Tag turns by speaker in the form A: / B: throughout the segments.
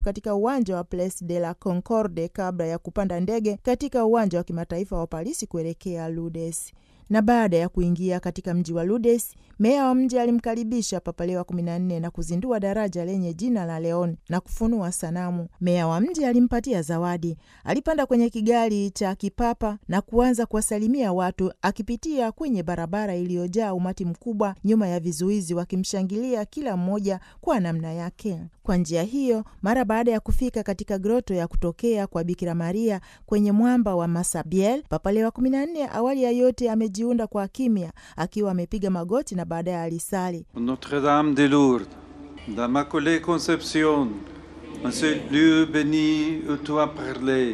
A: katika uwanja wa Place de la Concorde kabla ya kupanda ndege katika uwanja wa kimataifa wa Parisi kuelekea Lourdes na baada ya kuingia katika mji wa Lourdes, meya wa mji alimkaribisha Papa Leo wa kumi na nne na kuzindua daraja lenye jina la Leon na kufunua sanamu. Meya wa mji alimpatia zawadi. Alipanda kwenye kigari cha kipapa na kuanza kuwasalimia watu, akipitia kwenye barabara iliyojaa umati mkubwa nyuma ya vizuizi, wakimshangilia kila mmoja kwa namna yake. Kwa njia hiyo, mara baada ya kufika katika groto ya kutokea kwa Bikira Maria kwenye mwamba wa Masabiel, Papa Leo wa kumi na nne awali ya yote amejiunda kwa kimya, akiwa amepiga magoti na baadaye alisali
B: Notre Dame de Lourdes, d'Immaculée Conception, en ce lieu béni où tu as parlé,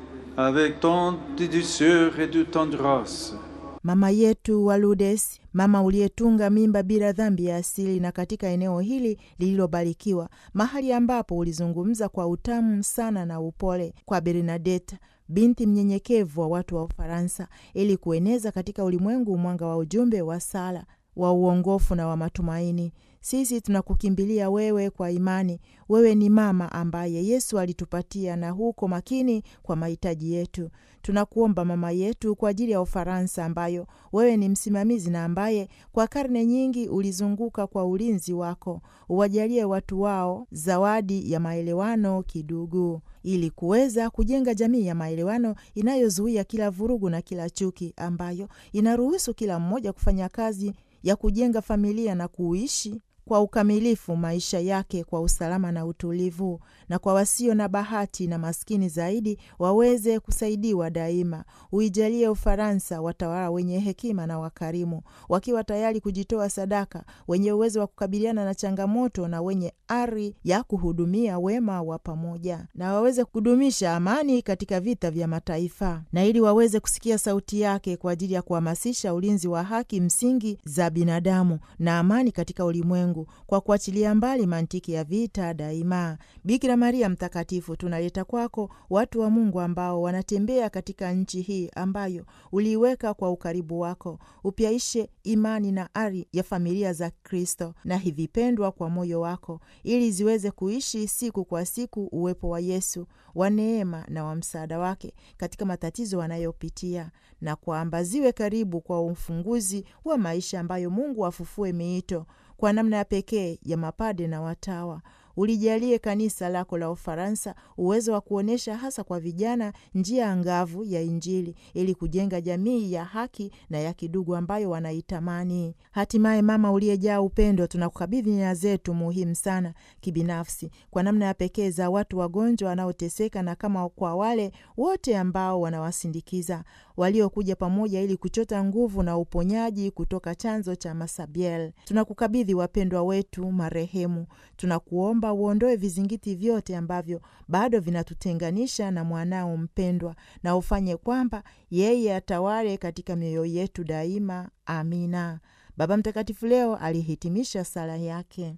B: avec tant de douceur et de tendresse.
A: Mama yetu wa Lourdes, mama uliyetunga mimba bila dhambi ya asili, na katika eneo hili lililobarikiwa, mahali ambapo ulizungumza kwa utamu sana na upole kwa Bernadette, binti mnyenyekevu wa watu wa Ufaransa, ili kueneza katika ulimwengu mwanga wa ujumbe wa sala wa uongofu na wa matumaini. Sisi tunakukimbilia wewe kwa imani. Wewe ni mama ambaye Yesu alitupatia na huko makini kwa mahitaji yetu. Tunakuomba mama yetu, kwa ajili ya Ufaransa ambayo wewe ni msimamizi na ambaye kwa karne nyingi ulizunguka kwa ulinzi wako, uwajalie watu wao zawadi ya maelewano kidugu, ili kuweza kujenga jamii ya maelewano inayozuia kila vurugu na kila chuki, ambayo inaruhusu kila mmoja kufanya kazi ya kujenga familia na kuishi kwa ukamilifu maisha yake kwa usalama na utulivu, na kwa wasio na bahati na maskini zaidi waweze kusaidiwa daima. Uijalie Ufaransa watawala wenye hekima na wakarimu, wakiwa tayari kujitoa sadaka, wenye uwezo wa kukabiliana na changamoto na wenye ari ya kuhudumia wema wa pamoja, na waweze kudumisha amani katika vita vya mataifa, na ili waweze kusikia sauti yake kwa ajili ya kuhamasisha ulinzi wa haki msingi za binadamu na amani katika ulimwengu kwa kuachilia mbali mantiki ya vita daima. Bikira Maria Mtakatifu, tunaleta kwako watu wa Mungu ambao wanatembea katika nchi hii ambayo uliiweka kwa ukaribu wako. Upyaishe imani na ari ya familia za Kristo na hivi pendwa kwa moyo wako, ili ziweze kuishi siku kwa siku uwepo wa Yesu wa neema na wa msaada wake katika matatizo wanayopitia, na kwamba ziwe karibu kwa ufunguzi wa maisha ambayo Mungu afufue miito kwa namna ya pekee ya mapade na watawa. Ulijalie kanisa lako la Ufaransa uwezo wa kuonyesha hasa kwa vijana njia angavu ya Injili ili kujenga jamii ya haki na ya kidugu ambayo wanaitamani. Hatimaye, mama uliyejaa upendo, tunakukabidhi nia zetu muhimu sana kibinafsi, kwa namna ya pekee za watu wagonjwa wanaoteseka, na kama kwa wale wote ambao wanawasindikiza waliokuja pamoja ili kuchota nguvu na uponyaji kutoka chanzo cha Masabiel. Tunakukabidhi wapendwa wetu marehemu, tunakuomba uondoe vizingiti vyote ambavyo bado vinatutenganisha na mwanao mpendwa, na ufanye kwamba yeye atawale katika mioyo yetu daima. Amina. Baba Mtakatifu leo alihitimisha sala yake.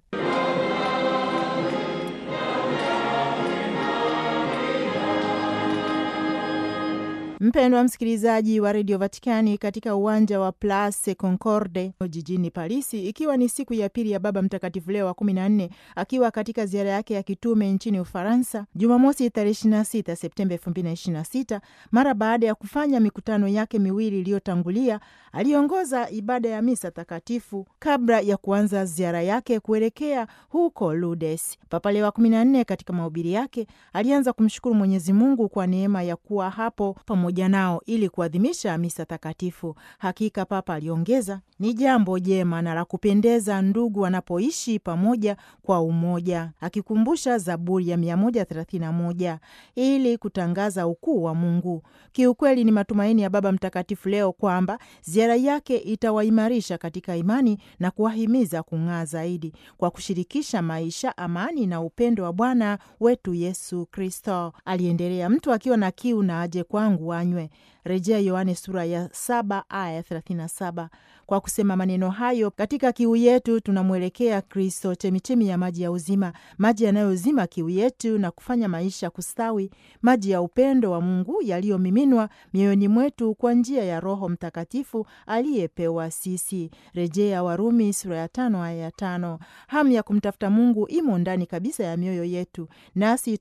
A: Mpendwa msikilizaji wa redio Vatikani, katika uwanja wa Place Concorde jijini Parisi, ikiwa ni siku ya pili ya Baba Mtakatifu Leo wa kumi na nne akiwa katika ziara yake ya kitume nchini Ufaransa, Jumamosi tarehe 26 Septemba 2026, mara baada ya kufanya mikutano yake miwili iliyotangulia, aliongoza ibada ya misa takatifu kabla ya kuanza ziara yake kuelekea huko Lourdes. Papa Leo wa kumi na nne katika mahubiri yake alianza kumshukuru Mwenyezi Mungu kwa neema ya kuwa hapo pamoja nao ili kuadhimisha misa takatifu. Hakika Papa aliongeza, ni jambo jema na la kupendeza ndugu wanapoishi pamoja kwa umoja, akikumbusha Zaburi ya 131 ili kutangaza ukuu wa Mungu. Kiukweli ni matumaini ya Baba Mtakatifu leo kwamba ziara yake itawaimarisha katika imani na kuwahimiza kung'aa zaidi kwa kushirikisha maisha, amani na upendo wa Bwana wetu Yesu Kristo. Aliendelea, mtu akiwa na kiu na aje kwangu anywe, rejea Yohane sura ya saba aya thelathini na saba. Kwa kusema maneno hayo, katika kiu yetu tunamwelekea Kristo, chemichemi ya maji ya uzima, maji yanayozima kiu yetu na kufanya maisha kustawi, maji ya upendo wa Mungu yaliyomiminwa mioyoni mwetu kwa njia ya Roho Mtakatifu aliyepewa sisi, rejea Warumi sura ya tano aya ya tano. Hamu ya kumtafuta Mungu imo ndani kabisa ya mioyo yetu, nasi